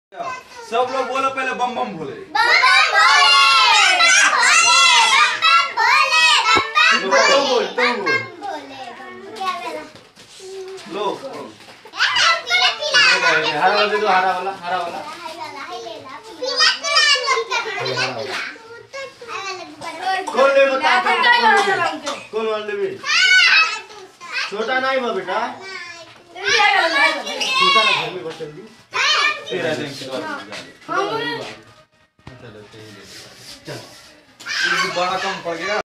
सब लोग बोलो पहले बम बम भोले तुम बोल तुम बोल लो हरा वाला दे दो हरा वाला हरा वाला कौन ले बता कौन वाला ले भी छोटा नहीं बा बेटा छोटा ना घर में बचल दी तेरा दिन के बाद चलो तेरी ले चल बड़ा कम पड़ गया